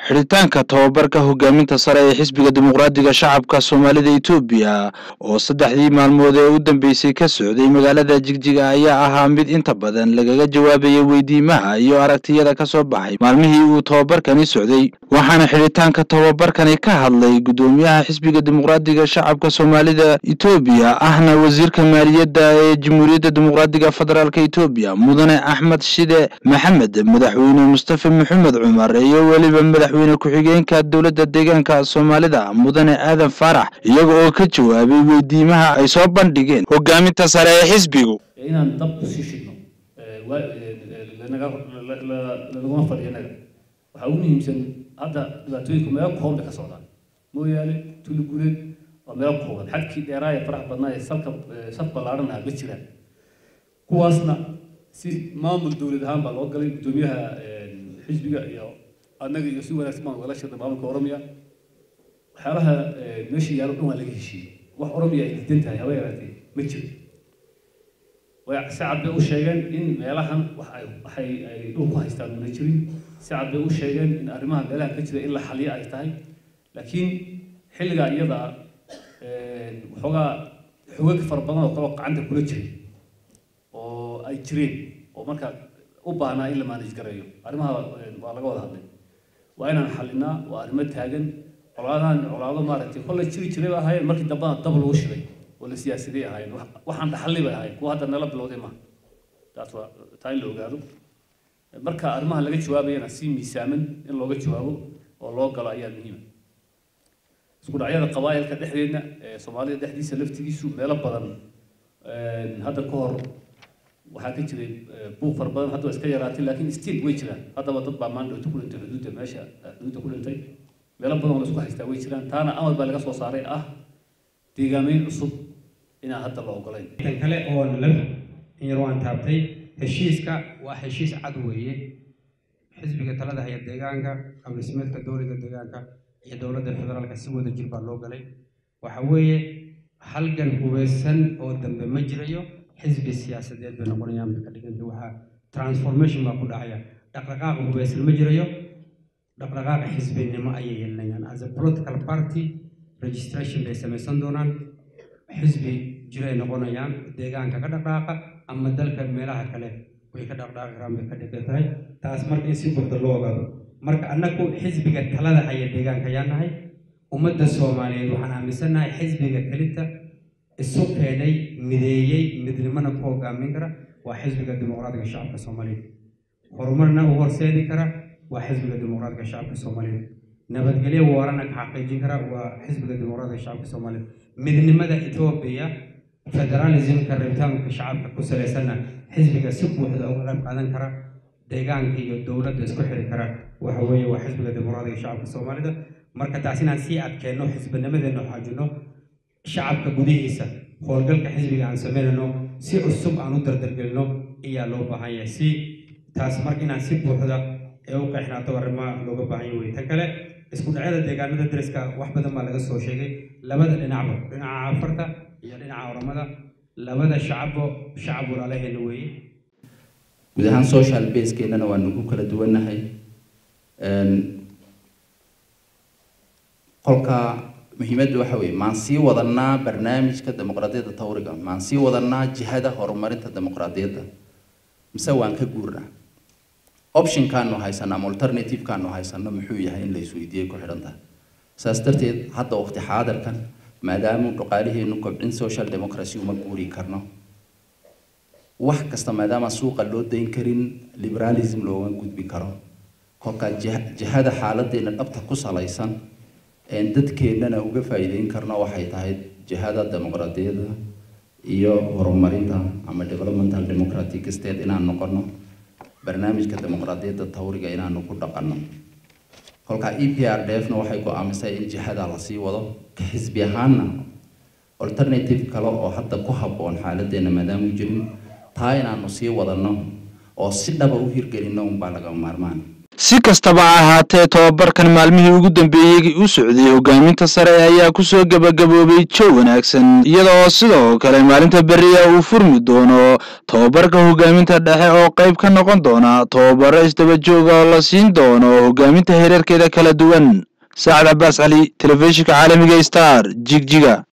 xidhitaanka tababarka hogaaminta sare ee xisbiga dimuqraadiga shacabka soomaalida etoobiya oo saddexdii maalmood ee u dambeysay ka socday magaalada jigjiga ayaa ahaa mid inta badan lagaga jawaabayay weydiimaha iyo aragtiyada ka soo baxay maalmihii uu tababarkani socday waxaana xidhitaanka tababarkani ka hadlay guddoomiyaha xisbiga dimuqraadiga shacabka soomaalida etoobiya ahna wasiirka maaliyadda ee jamhuuriyadda dimuqraadiga federaalk etoobiya mudane axmed shide maxamed madaxweyne mustafa maxamed cumar iyo weliba madaxweyne ku-xigeenka dowladda deegaanka soomaalida mudane aadan faarax iyaga oo ka jawaabay weydiimaha ay soo bandhigeen hogaaminta sare ee xisbigu inaan dab kusii shidno lanaguma fadhiyo inaga waxaa ugu muhiimsan hadda dhibaatooyinka meelo kooban bay ka socdaan mooyaane tuli guleed waa meelo kooban xadkii dheeraa ee farax badnaa ee salka saf ballaaran ah ma jiraan kuwaasna si maamul dowlad ahaan baa loo galay guddoomiyaha xisbiga iyo annaga iyo si wanaagsan baan ugala shirnay maamulka oromiya waxyaalaha meesha yaalo dhan waa laga heshiiyey wax oromiya ay diidan tahay haba yaraatee ma jiro way si cad bay u sheegeen in meelahan wax ay waxay ay dhul ku haystaan una jirin si cad bay u sheegeen in arrimaha meelahan ka jira in la xaliyo ay tahay laakiin xilligaa iyada waxoogaa xogag fara badan oo kaloo gacanta kula jiray oo ay jireen oo marka u baahnaa in la maanaj gareeyo arrimaha waa laga wada hadlay waa inaan xalinaa waa arrimo taagan colaadahan colaado maaragtay kolle jiri jiray bay ahaayeen markii dambana dab lagu shiday oo la siyaasaday ahaayeen waxaan dhaxalli bay ahaayeen kuwa hadda nala bilowday maaha taas waa taa in la ogaado marka arrimaha laga jawaabayana si miisaaman in looga jawaabo oo loo galo ayaa muhiima isku dhacyada qabaayilka dhexdeedna ee soomaalida dhexdiisa laftigiisu meelo badan hadda ka hor waxaa ka jiray buuq fara badan hadda waa iska yaraatay laakiin stiil way jiraan haddaba dad baa maan dhowto ku dhintay xuduudda meesha xuduudda ku dhintay meelo badan oo la isku haystaa way jiraan taana amar baa laga soo saaray ah deegaameyn cusub inaan hadda la ogolayn tan kale oo nala in yar waan taabtay heshiiska waa heshiis cad weeye xisbiga talada haya deegaanka qabdhismeedka dowliga deegaanka iyo dowladda federaalka si wada jir baa loo galay waxa weeye halgan hubeysan oo dambe ma jirayo xisbi siyaasadeed bay noqonayaan bay ka dhiganta waxaa transformation baa ku dhacaya dhaqdhaqaaq hubeysan ma jirayo dhaqdhaqaaqa xisbinimo ayay yeelanayaan as a political party registration bay samaysan doonaan xisbi jiray noqonayaan deegaanka ka dhaqdhaaqa ama dalka meelaha kale way ka dhaqdhaaqi karaan bay ka dhigan tahay taas marka in si buuxda loo ogaado marka annagu xisbiga talada haya deegaanka ayaa nahay ummadda soomaaliyeed waxaan aaminsannahay xisbiga kelita isu keenay mideeyey midnimona ku hogaamin kara waa xisbiga dimuqraadiga shacabka soomaaliyeed horumarna u horseedi kara waa xisbiga dimuqraadiga shacabka soomaaliyeed nabadgelyo waarana ka xaqiijin kara waa xisbiga dimuqraadiga shacabka soomaaliyeed midnimada etoobiya federalismka rabitaanka shacabka ku salaysanna xisbiga si buuxda uga qayb qaadan kara deegaanka iyo dowladda isku xiri kara waxa weeye waa xisbiga dimuqraadiga shacabka soomaalida marka taas inaan sii adkeenno xisbinimadeena xoojino shacabka gudihiisa howlgalka xisbiga aan samaynayno si cusub aan u dardargelino ayaa loo baahan yahay si taas marka inaan si buuxda ee u qeexnaato arrimaha looga baahan yahay wey tan kale isku dhacyada deegaanada dariska wax badan baa laga soo sheegay labada dhinacba dhinaca cafarta iyo dhinaca oramada labada shacabbo shacab walaalaheena weeye guud ahaan social basekeenana waa nagu kala duwannahay qolka muhiimadda waxa weeye maan sii wadanaa barnaamijka dimuqraadiyadda tawriga maan sii wadanaa jihada horumarinta dimuqraadiyadda mise waan ka guurnaa optionkaanu haysano ama alternativekaanu haysano muxuu yahay in la isweydiiyey ku xidhan tahay saas darteed hadda waqti xaadirkan maadaama dhaqaaliheenu kobcin social democracy uma guuri karno wax kasta maadaama suuqa loo dayn karin liberalism looga gudbi karo kolkaa jihada xaaladeena dhabta ku salaysan een dadkeennana uga faa'iideyn karno waxay tahay jihada dimuqraadiyadda iyo horumarinta ama developmental democratic state inaan noqono barnaamijka dimuqraadiyadda tawriga inaanu ku dhaqanno kolkaa e p r d f na waxay go-aamisay in jihada lasii wado ka xisbi ahaanna alternative kale oo hadda ku habboon xaaladeena maadaama jirin taa inaanu sii wadanno oo si dhaba u hirgelinno unbaa laga maarmaan si kastaba ha ahaatee tobabarkan maalmihii ugu dambeeyey u socday hogaaminta sare ayaa kusoo gebagaboobay jow wanaagsan iyada oo sidoo kale maalinta beriya uu furmi doono tobabarka hogaaminta dhexe oo qayb ka noqon doona tobabaro isdaba jooga oo la siin doono hogaaminta hereerkeeda kala duwan saacad cabaas cali telefishinka caalamiga star jigjiga